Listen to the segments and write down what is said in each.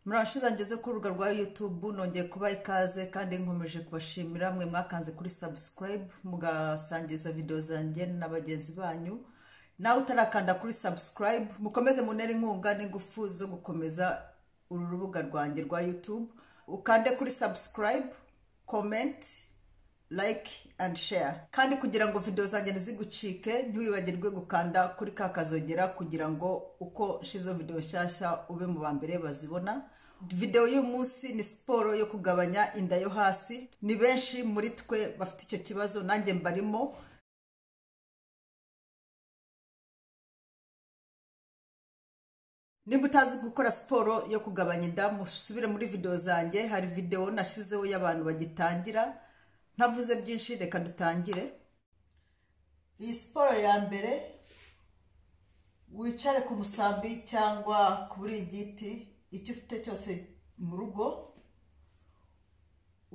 murashize ngeze ku rubuga rwa yutubu nongeye kuba ikaze kandi nkomeje kubashimira mwe mwakanze kuri sabusikarayibu mugasangiza videwo zanjye na bagenzi banyu nawe utarakanda kuri sabusikarayibu mukomeze munere inkunga n'ingufu zo gukomeza uru rubuga rwanjye rwa yutubu ukande kuri sabusikarayibu komenti like and share kandi kugira ngo videwo zanjye ntizigucike ntiwibagirwe gukanda kuri ka kazogera kugira ngo uko shizo videwo nshyashya ube mu ba mbere bazibona videwo y'umunsi ni siporo yo kugabanya inda yo hasi ni benshi muri twe bafite icyo kibazo nanjye mbarimo nimba utazi gukora siporo yo kugabanya inda musubire muri videwo zanjye hari videwo nashizeho y'abantu bagitangira ntavuze byinshi reka dutangire iyi siporo ya mbere wicare ku musambi cyangwa kuri igiti icyo ufite cyose mu rugo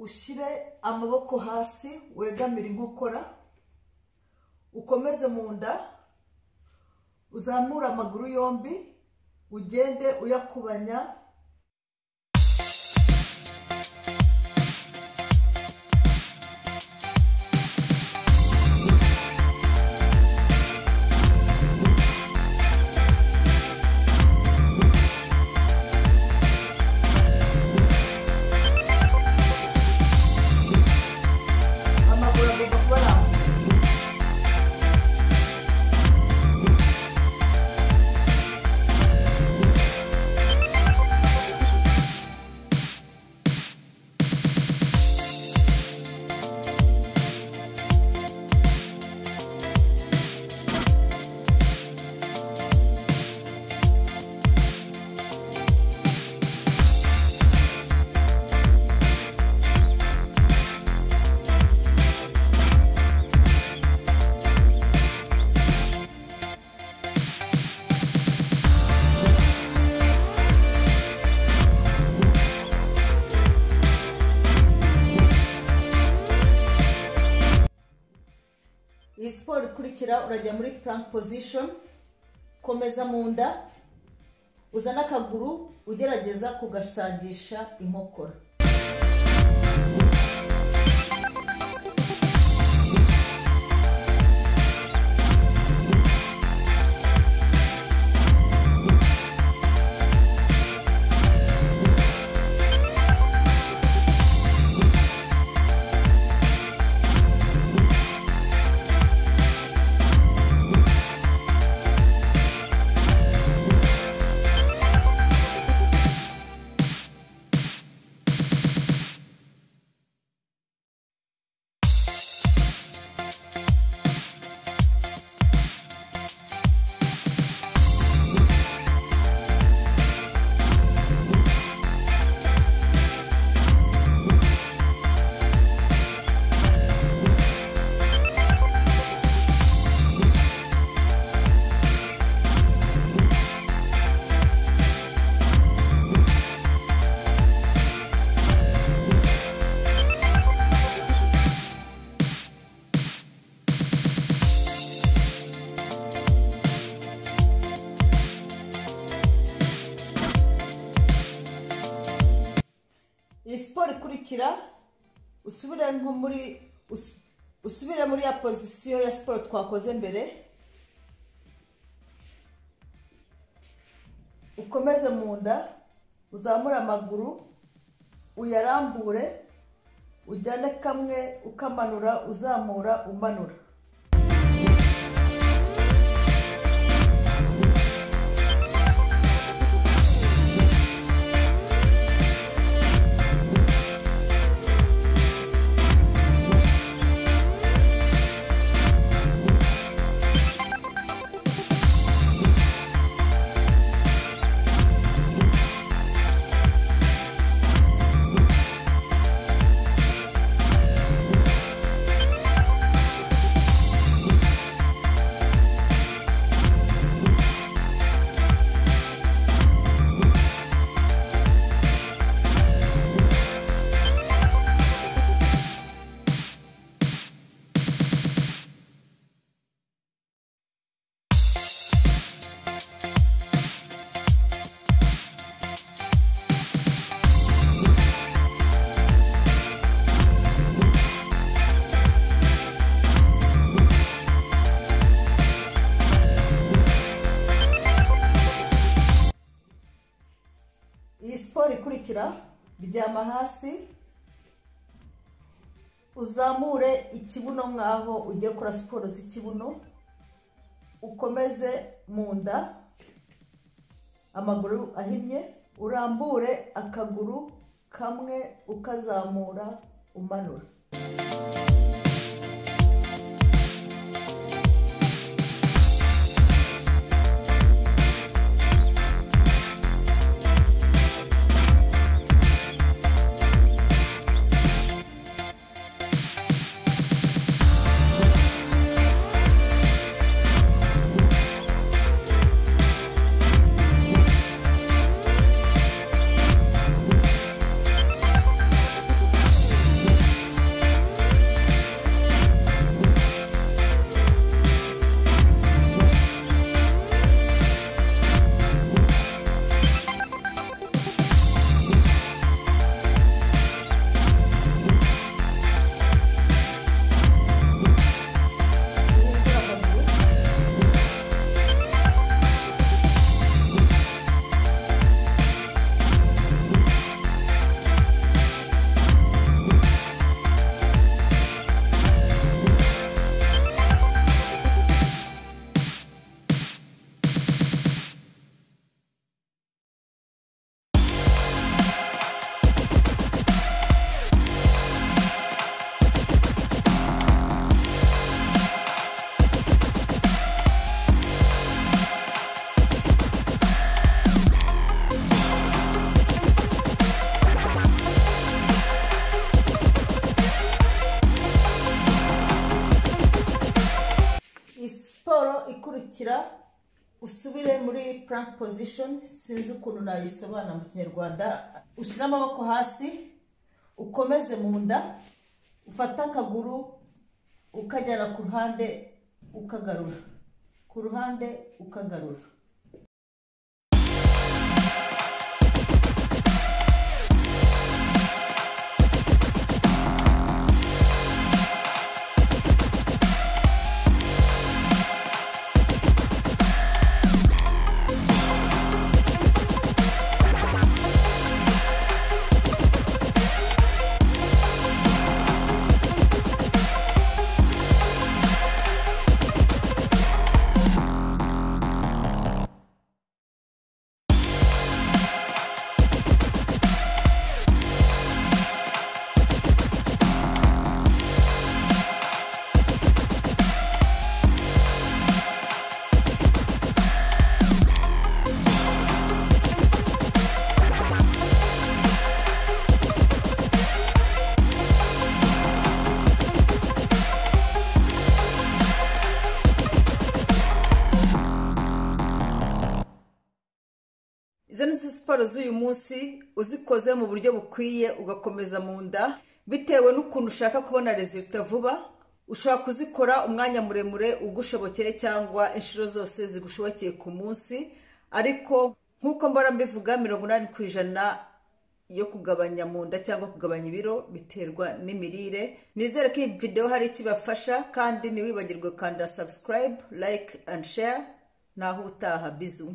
ushyire amaboko hasi wegamire inkokora ukomeze mu nda uzamure amaguru yombi ugende uyakubanya amaguru agomba kuba arambuye iyi siporo ikurikira urajya muri purank pozishoni komeza mu nda uzane akaguru ugerageza kugasangisha inkokora iyi siporo ikurikira usubire nko muri us- usubire muri ya pozisiyo ya siporo twakoze mbere ukomeze mu nda uzamure amaguru uyarambure ujyane kamwe ukamanura uzamura umanura iyi siporo ikurikira ryama hasi uzamure ikibuno nk'aho ugiye gukora siporo z'ikibuno ukomeze mu nda amaguru ahinnye urambure akaguru kamwe ukazamura umanura siporo ikurikira usubire muri plank position sinzi ukuntu nayisobanura mu kinyarwanda ushyire amaboko hasi ukomeze mu nda ufate akaguru ukajyana ku ruhande ukagarura ku ruhande ukagarura izo ni zo siporo z'uyu munsi uzikoze mu buryo bukwiye ugakomeza mu nda bitewe n'ukuntu ushaka kubona rezita vuba ushobora kuzikora umwanya muremure ugushobokeye cyangwa inshuro zose zigushobokeye ku munsi ariko nk'uko mbora mbivuga mirongo inani ku ijana yo kugabanya mu nda cyangwa kugabanya ibiro biterwa n'imirire nizere ko iyi videwo hari ikibafasha kandi ntiwibagirwe kanda sabusikarayibu layike andi sheya naho utaha bizu